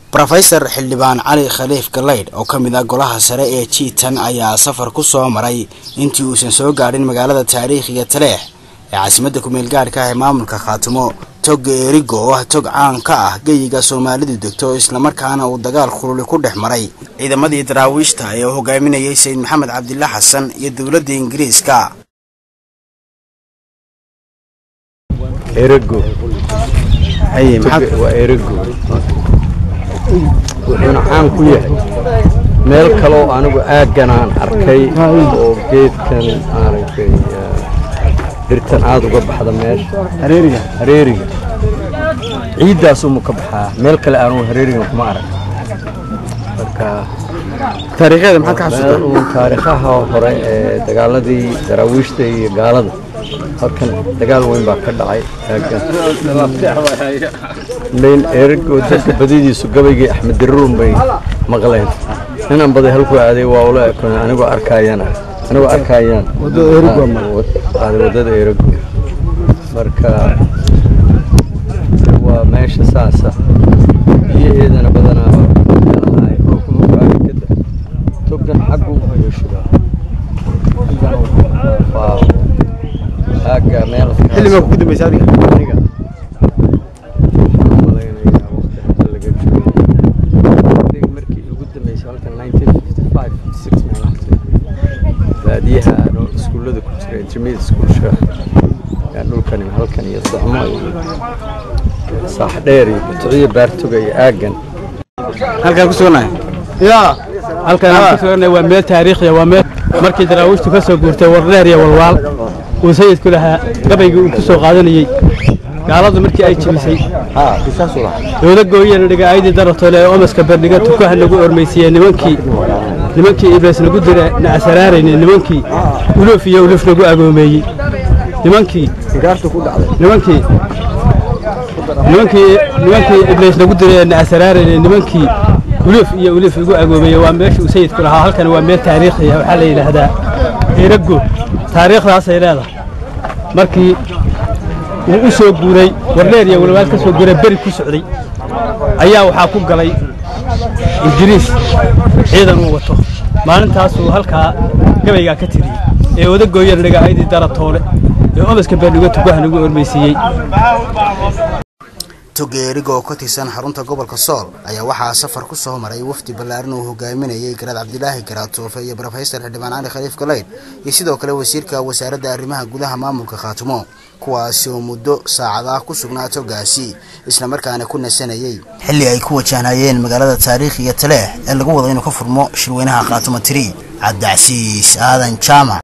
rofesor xildhibaan cali khaliif galeydh oo ka mid ah golaha sare ee jiitan ayaa safar ku soo maray intii uusan soo gaadhin magaalada taariikhiga taleex ee caasimadda kumeel gaadhka ah ee maamulka khaatumo toga erigo oo ah tog caan ka ah geyiga soomaalidu degto islamarkaana uu dagaal khululi ku dhex maray ciidamadii daraawiishta ee uu hogaaminayay sayid maxamed cabdila xasan iyo dowladda ingiriiska erego waa erego wuxuuna caan ku yahay meel kaloo anigu aaggan aan arkay oo geedkan maaragtay dhirtan aada uga baxda meesha hareeriga hareeriga ciiddaasuma ka baxaa meel kale aanu hareerigan kuma arag marka taariikhyada maxaad ka xasuusta meel uun taariikhaha hore ee dagaaladii daraawiishta iyo gaalada halkan dagaal weyn baa ka dhacay aaggan ergo dadka badidiisu gabaygii axmed diruun bay maqleen ninaan baday halkuu aaday waa ula ekon anigoo arkayana anigoo arkayaan aaday waddada ergo marka waa meesha saasa biyaheedana badanaa meelaha ay roobkuma gaari kada togan xaggu ayuu shubaa aagga meel xilligaa kugu dambaysa adiga aniga waxaan u malaynayaa waqti hadda laga joogo adiga markii ugu dambeysay halkan 1955 six meelahaas baadiyaha anoo iskuullada ku jira intermediate schoolsha yaa dhulkan iyo halkan iyo socmo iyo saaxdheer iyo butuciyo baartoga iyo aaggan halkaan ku suganahay yaa halkan aan ku suganay waa meel taariikhiya waa meel markii daraawiishtu ka soo guurtay wardheer iyo walwaal uu sayidku lahaa gabaygii uu ku soo qaadanayey gaaladu markii ay jebisay dowla gooyana dhiga aydii daratole ee omaska berdhiga tukaha nagu ormaysiiyey nimankii nimankii ibliis nagu dira na asaraarayne nimankii uluf iyo uluf nagu agoomeeyey nimankii nimankii nimankii nimankii ibliis nagu dira na asaraarayne nimankii uluf iyo uluf igu agoomeeyey waa meesha uu sayidku lahaa halkan waa meel taariikhiya waxaa la yidhaahdaa erago taariikhdaasay leedahay markii uu u soo guuray wardheer iyo walwaal ka soo guuray beri ku socday ayaa waxaa ku galay ingiriis ciidan uu wato maalintaasuu halkaa gabaygaa ka tiriyey ee odagooyana dhiga aydii daratoole ee omaska beerdhigo tugaha nagu ormaysiiyey togeeriga oo ka tirsan xarunta gobolka sool ayaa waxaa safar ku soo maray wafdi ballaaran uu hogaaminayay garaad cabdilaahi garaatoofe iyo rofesor xildhibaan cali khaliif galeydh iyo sidoo kale wasiirka wasaaradda arrimaha gudaha maamulka khaatumo kuwaasi oo muddo saacadaah ku sugnaa togaasi islamarkaana ku nasanayay xilli ay ku wajahnayeen magaalada taariikhiga taleex ee lagu wado inuu ka furmo shirweynaha khaatumo tiri cabdicasiis aadan jaamac